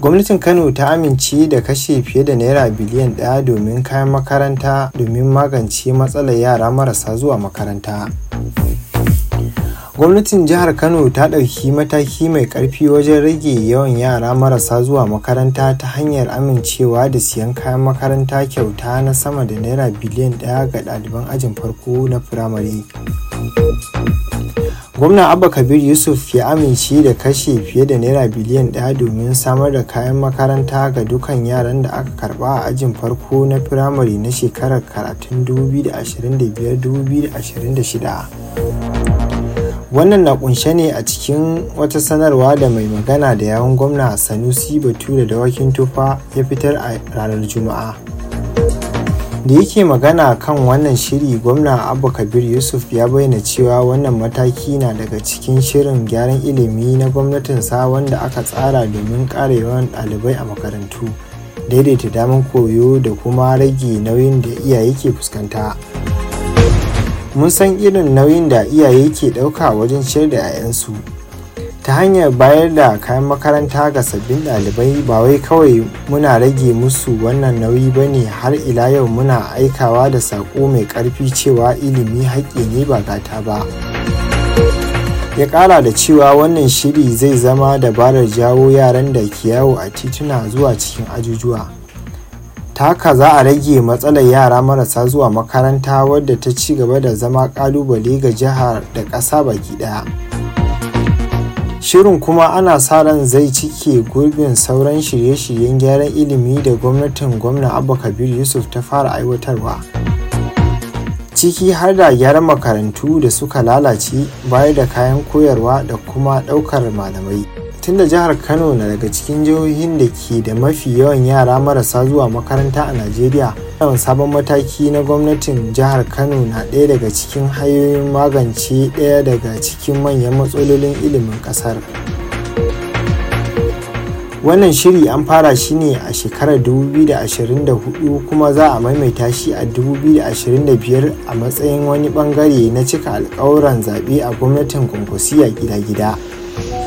gwamnatin kano ta amince da kashe fiye da naira biliyan ɗaya domin kayan makaranta domin magance matsalar yara marasa zuwa makaranta gwamnatin jihar kano ta ɗauki mataki mai ƙarfi wajen rage yawan yara marasa zuwa makaranta ta hanyar amincewa da siyan kayan makaranta kyauta na sama da naira biliyan ɗaya ga ɗaliban ajin farko na firamare gwamna abba kabir yusuf ya amince da kashe fiye da naira biliyan ɗaya domin samar da kayan makaranta ga dukkan yaran da aka karba a ajin farko na firamare na shekarar karatun 2025-2026 wannan na kunshe ne a cikin wata sanarwa da mai magana da yawun gwamna sanusi bature da wakin tufa ya fitar a ranar juma'a da yake magana kan wannan shiri gwamna abu kabir yusuf ya bayyana cewa wannan mataki na daga cikin shirin gyaran ilimi na gwamnatinsa wanda aka tsara domin ƙara yawan ɗalibai a makarantu daidaita damar koyo da kuma rage nauyin da iyaye ke fuskanta mun san irin nauyin da iyaye ke ɗauka wajen ciyar da 'ya'yansu ta hanyar bayar da kayan makaranta ga sabbin ɗalibai ba wai kawai muna rage musu wannan nauyi ba ne har ila yau muna aikawa da saƙo mai ƙarfi cewa ilimi haƙƙi ne ba gata ba ya ƙara da cewa wannan shiri zai zama dabarar jawo yaran da ke yawo a tituna zuwa cikin ajujuwa ta haka za a rage matsalar yara marasa zuwa makaranta wadda ta ci gaba da zama ƙalubale ga jihar da ƙasa baki ɗaya. shirin kuma ana sa ran zai cike gurbin sauran shirye-shiryen gyaran ilimi da gwamnatin gwamna abba kabir yusuf ta fara aiwatarwa ciki har da gyaran makarantu da suka lalace bayar da kayan koyarwa da kuma ɗaukar malamai tunda jihar kano na daga cikin jihohin da ke da mafi yawan yara marasa zuwa makaranta a najeriya yawan sabon mataki na gwamnatin jihar kano na ɗaya daga cikin hanyoyin magance ɗaya daga cikin manyan matsalolin ilimin ƙasar wannan shiri an fara shi ne a shekarar 2024 kuma za a maimaita shi a 2025 a matsayin wani bangare na cika alkawuran zaɓe a gwamnatin kwankwasiya gida-gida